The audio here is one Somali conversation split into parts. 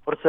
horta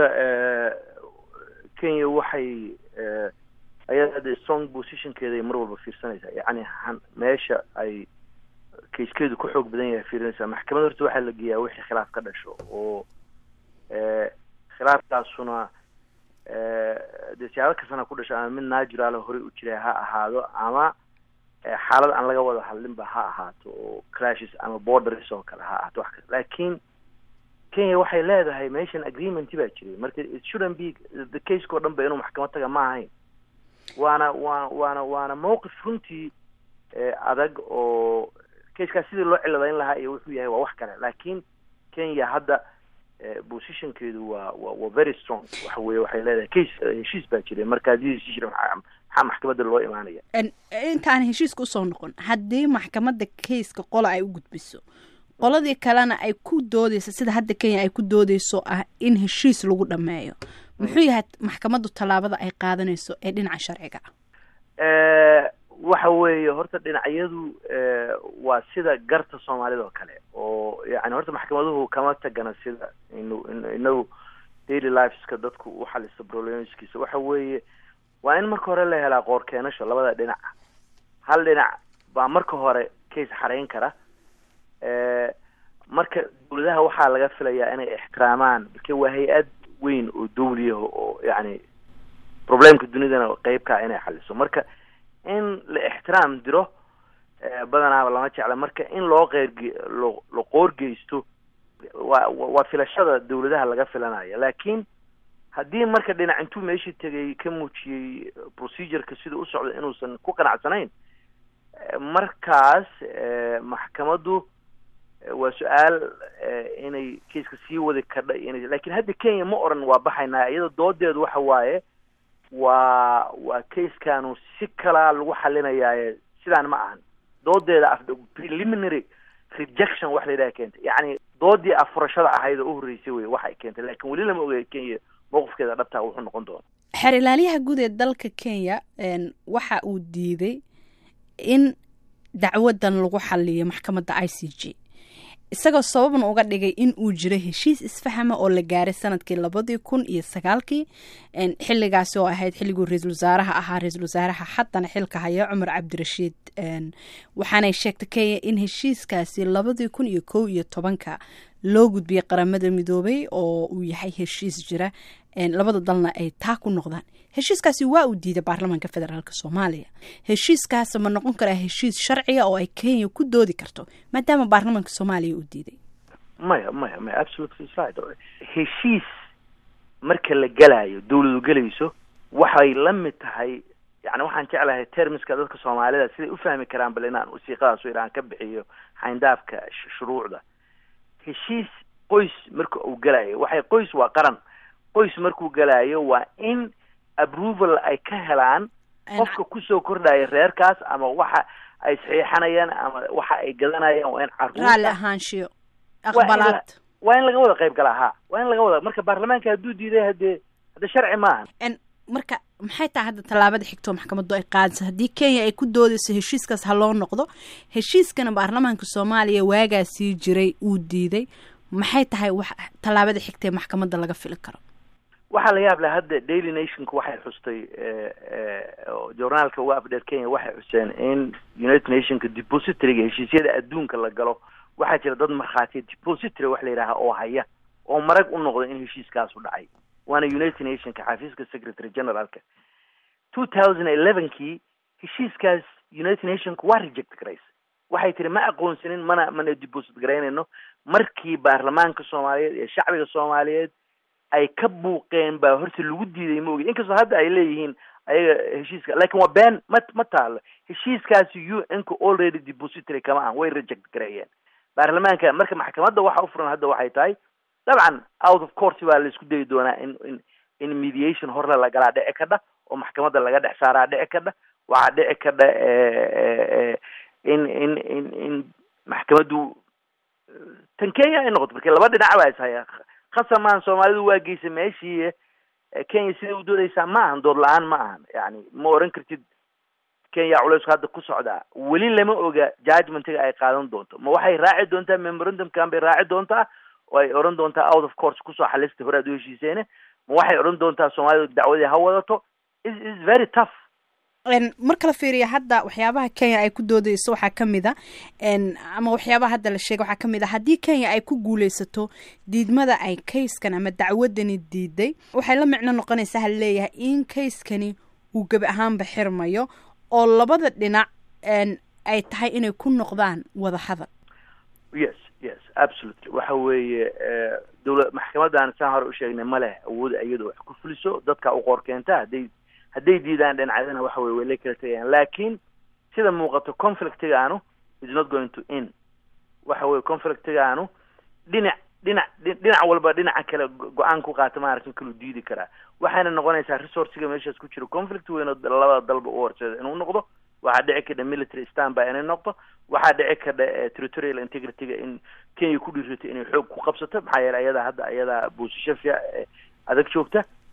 kenya waxay ayada hadda strong positionkeeda ay mar walba fiirsanaysaa yacni meesha ay kayskeedu ku xoog badan yahay fiirinaysaa maxkamad horta waxaa la geeyaa wixii khilaaf ka dhasho oo khilaafkaasuna dee siyaabo kastana ku dhasho ama mid naturala horey u jiray ha ahaado ama xaalad aan laga wada hadlinba ha ahaato oo crashes ama borders oo kale ha ahaato wax kale laakiin kenya waxay leedahay meeshan agreement baa jiray marka it shouldn't be the caseko dhan ba inuu maxkamad taga ma ahayn waana waa waana waana mawqif runtii adag oo casekaas sidii loo ciladayn lahaa iyo wuxuu yahay waa wax kale laakiin kenya hadda positionkeedu waa wa waa very strong waxa weye waxay leedahay case heshiis baa jiray marka haddii heshiis jira maxaa maxkamadda loo imaanaya intaan heshiiska usoo noqon haddii maxkamadda kayska qola ay u gudbiso qoladii kalena ay ku doodeyso sida hadda kenya ay ku doodeyso ah in heshiis lagu dhameeyo muxuu yahay maxkamaddu tallaabada ay qaadanayso ee dhinaca sharciga ah waxa weeye horta dhinacyadu waa sida garta soomaalida oo kale oo yani horta maxkamaduhu kama tagana sida inu inagu daily liveska dadku u xalista problemskiisa waxa weeye waa in marka hore la helaa qoor keenasho labada dhinac hal dhinac baa marka hore case xarayn kara marka dawladaha waxaa laga filayaa inay ixtiraamaan marka waa hay-ad weyn oo dawliyaha oo yani problemka dunidana qeybkaa inay xaliso marka in la ixtiraam diro badanaaba lama jecla marka in loo qeyrge lo la qoorgeysto waa waa filashada dawladaha laga filanaya laakiin haddii marka dhinac intuu meeshii tegay ka muujiyey procedureka sida u socda inuusan ku qanacsanayn markaas maxkamaddu waa su-aal inay kaiska sii wadi kadha ina lakin hadda kenya ma oran waa baxaynaa iyada doodeedu waxa waaye waa waa casekanu si kalaa lagu xalinayaaye sidaan ma ahan doodeeda af preliminary rejection wax la yidhaha keentay yacni doodii afurashada ahayd oo u horreysay wey waxay keentay lakin weli lama ogay kenya mowqifkeeda dhabtaa wuxuu noqon doona xeer ilaaliyaha guud ee dalka kenya waxa uu diiday in dacwadan lagu xaliyo maxkamadda i c g isagoo sababna uga dhigay in uu jiro heshiis isfahama oo la gaaray sanadkii labadii kun iyo sagaalkii xiligaasi oo ahayd xilliguu ra-iisul wasaaraha ahaa ra-iisul wasaaraha haddana xilka haya cumar cabdirashiid waxaanay sheegtay kenya in heshiiskaasi labadii kun iyo kow iyo tobanka loo gudbiyey qaramada midoobay oo uu yahay heshiis jira labada dalna ay taa ku noqdaan heshiiskaasi waa uu diiday baarlamaanka federaalk soomaaliya heshiiskaas ma noqon karaa heshiis sharciga oo ay kenya ku doodi karto maadaama baarlamaanka soomaaliya uu diiday maya maya maya absolutely right heshiis marka la gelaayo dawladu gelayso waxay la mid tahay yani waxaan jeclahay termiska dadka soomaalida siday u fahmi karaan bal inaan wasiiqadaas aan ka bixiyo xayndaafka shuruucda heshiis qoys marka uu gelayo waxay qoys waa qaran qoys markuu gelaayo waa in approval ay ka helaan qofka kusoo kordhaya reerkaas ama waxa ay saxiixanayaan ama waxa ay gadanayaan waa in raali ahaanshiyo aqbalaad waa in laga wada qayb galaa ha waa in laga wada marka baarlamaanka hadduu diiday hadee hadde sharci maahan marka maxay tahay hadda tallaabada xigtoo maxkamaddu ay qaadayso haddii kenya ay ku doodeyso heshiiskaas ha loo noqdo heshiiskana baarlamaanka soomaaliya waagaa sii jiray uu diiday maxay tahay wax tallaabada xigtaee maxkamadda laga fili karo waxaa la yaab leh hadda daily nationka waxay xustay journaalka uga afdheer kenya waxay xuseen in united nationka depositoryga heshiisyada adduunka la galo waxaa jira dad markhaatiya depository wax la yidhaaha oo haya oo marag u noqda in heshiiskaasu dhacay waana united nationka xafiiska secretary generalka two thousand elevenkii heshiiskaas united nationka waa reject garays waxay tiri ma aqoonsanin mana mana deposit garaynayno markii baarlamaanka soomaaliyeed iyo shacbiga soomaaliyeed ay ka buuqeen baa horta lagu diiday maogi inkastoo hadda ay leeyihiin ayaga heshiiska lakin waa been ma ma taalo heshiiskaasi u n ka already depository kama ahan way reject gareeyeen baarlamaanka marka maxkamadda waxa u furan hadda waxay tahay dabcan out of court baa la isku dayi doonaa in in in mediation horle lagalaa dhici kadha oo maxkamadda laga dhex saaraa dhici kadha waxaa dhici kadha in in in in maxkamaddu tan kenya ay noqoto marka laba dhinac baa ishaya khasamaan soomaalidu waa geysay meeshii kenya siday u doodaysaa ma ahan dood la-aan ma ahan yani ma oran kartid kenya culeysku hadda ku socdaa weli lama oga judgmentiga ay qaadan doonto ma waxay raaci doontaa memorandumkan bay raaci doontaa oo ay odhan doontaa out of course kusoo xalista hore aad u heshiiseene ma waxay odhan doontaa soomaalidu dacwadii ha wadato is very tough marka la fiiriya hadda waxyaabaha kenya ay ku doodeyso waxaa kamid a ama waxyaabaha hadda la sheegay waxaa kamid a haddii kenya ay ku guuleysato diidmada ay kayskan ama dacwadani diiday waxay la micno noqonaysaa haleeyahay in kayskani uu gebi ahaanba xirmayo oo labada dhinac ay tahay inay ku noqdaan wada hadal yes yes absolutely waxa weeye dowla maxkamadan saan hore usheegnay ma leh awooda iyado wax ku fuliso dadka u qoor keenta hadday hadday diidaan dhinacyadana waxa weye way la kala tegayaan laakiin sida muuqato conflictigaanu is not going to in waxa weye conflictigaanu dhinac dhinac dhinac walba dhinaca kale go-aan ku qaata maaragta kalu diidi karaa waxayna noqonaysaa resourciga meeshaas ku jiro conflict weyn oo labada dalba u horseeda inuu noqdo waxaa dhici kadha military standby inay noqdo waxaa dhici kadha territorial integrityga in kenya ku dhiirato inay xoog ku qabsato maxaa yeele ayadaa hadda ayadaa boosasho fiic adag joogta